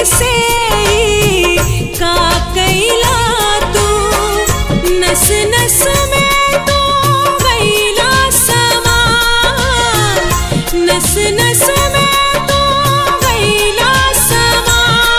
से का कैला तू नस नस में तो गैला समा नस नस में तो गैला समा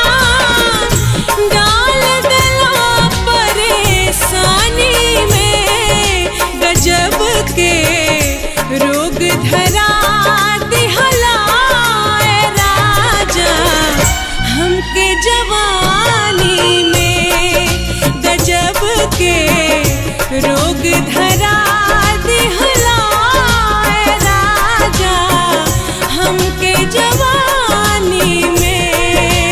डाल दिला परेशानी में गजब के रोग धरा दिहला ए राजा हमके जवानी में गजब के रोग धरा दिहला ए राजा हमके जवानी में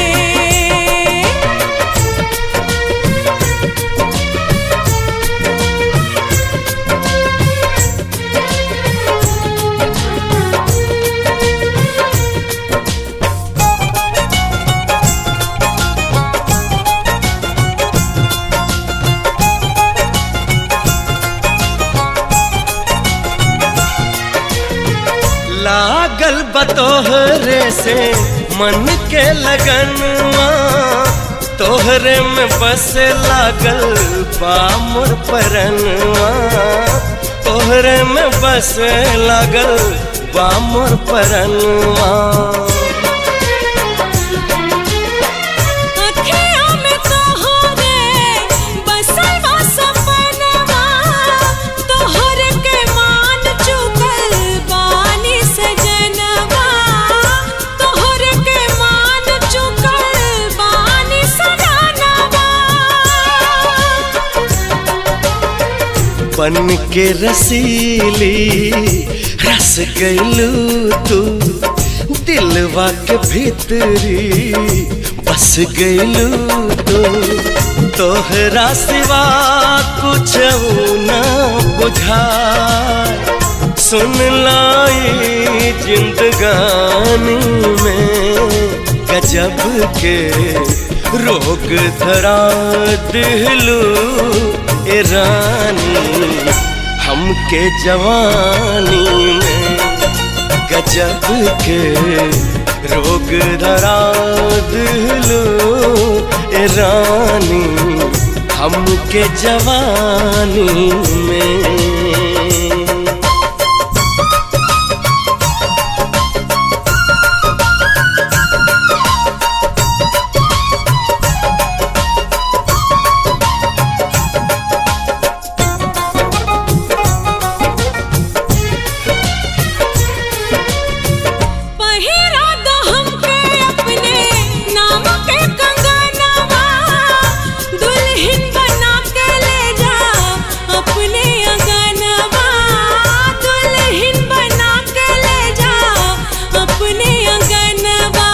लागल बतोहरे से मन के लगनवा तोहरे में बस लागल बा मोर परनवा तोहरे में बस लागल बा मोर परनवा अखियों में तोहरे बसल बा सपनवा तोहर के मान चुकल बानी सजनवा तोहर के मान चुकल बानी सजनवा बन के रसीली रस गईलू तू दिलवा के भीतरी बस गईलू तू तोहरा सिवा कुछ न बुझा सुन लाई जिंदगानी में गजब के रोग धरा दिलू ए रानी हमके जवानी में गजब के रोग धरा दिलू ए रानी हमके जवानी में पहिरा दो हमके अपने नाम के कंगनवा दुल्हन बना के ले जा अपने अंगनवा दुल्हन बना के ले जा अपने अंगनवा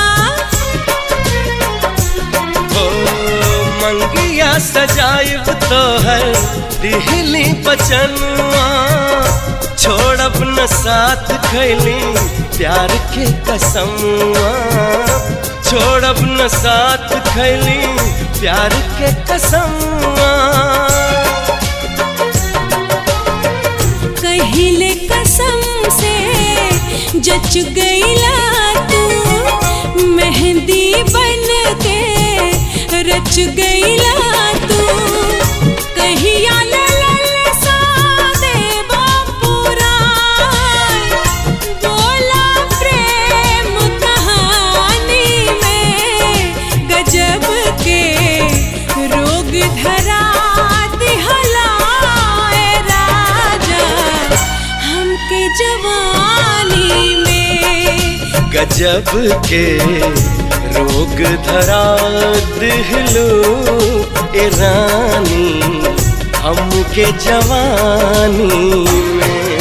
ओ मंगिया सजाइब तो है दिहली बचनवा छोड़ब न साथ खैली प्यार के कसमवा छोड़ब न साथ खैली प्यार के कसमवा कहिले कसम से जच गईला तू मेहंदी बन के रच गईला तू कहिया ललल सा देवा पुराण बोला प्रेम कहानी में गजब के रोग धरा दिहला ए राजा हमके जवानी में गजब के रोग धरा दिहलो ए रानी हमके जवानी में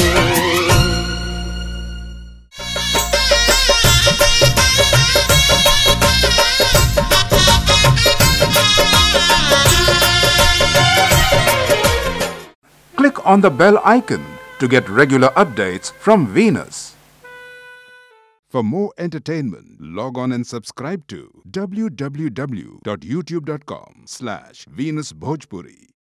Click on the bell icon to get regular updates from Venus. For more entertainment, log on and subscribe to www.youtube.com slash Venus Bhojpuri.